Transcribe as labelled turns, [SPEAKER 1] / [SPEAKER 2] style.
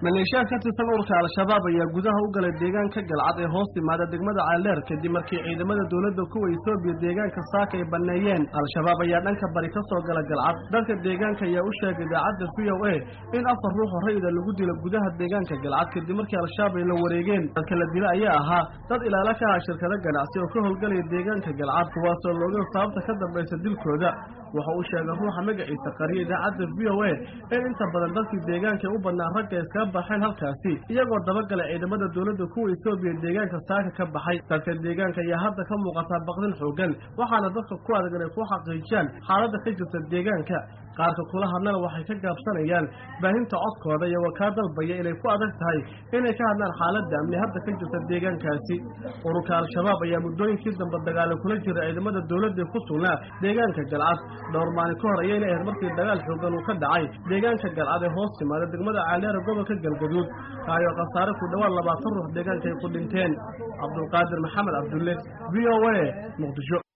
[SPEAKER 1] maleeshiyaad ka tirsan ururka al-shabaab ayaa gudaha u galay deegaanka galcad ee hoos timaada degmada caalleer kadib markii ciidamada dowladda kuwa etoobiya deegaanka saaka ay banneeyeen al-shabaab ayaa dhanka bari ka soo gala galcad dadka deegaanka ayaa u sheegay idaacadda v o a in afar ruux oo rayida lagu dilo gudaha deegaanka galcad kadib markii al-shabaab ay la wareegeen dadka la dila ayaa ahaa dad ilaala ka ah shirkado ganacsi oo ka howlgalaya deegaanka galcad kuwaasoo looga sababta ka dambaysa dilkooda waxa uu sheegay ruuxa magaciisa qariya idaacadda v o a in inta badan dadkii deegaanka u badnaa ragga iskaga baxeen halkaasi iyagoo dabagalay ciidamada dowladda kuwa etoobiya deegaanka saaka ka baxay dadka deegaanka ayaa hadda ka muuqataa baqdin xoogan waxaana dadka ku adag inay ku xaqiijiyaan xaaladda ka jirta deegaanka qaarka kula hadlana waxay ka gaabsanayaan baahinta codkooda iyagoo kaa dalbaya inay ku adag tahay inay ka hadlaan xaaladda amni hadda ka jirta deegaankaasi ururka al-shabaab ayaa muddooyinkii dambe dagaalo kula jira ciidamada dowladda ku sugnaa deegaanka galcad dhowr maalin ka hor ayayna ahayd markii dagaal xoogan uu ka dhacay deegaanka galcad ee hoos timaada degmada caaleera gobolka galgaduud kaayoo khasaare ku dhowaad labaatan ruux deegaanka ay ku dhinteen cabdulqaadir maxamed cabdulle v o a muqdisho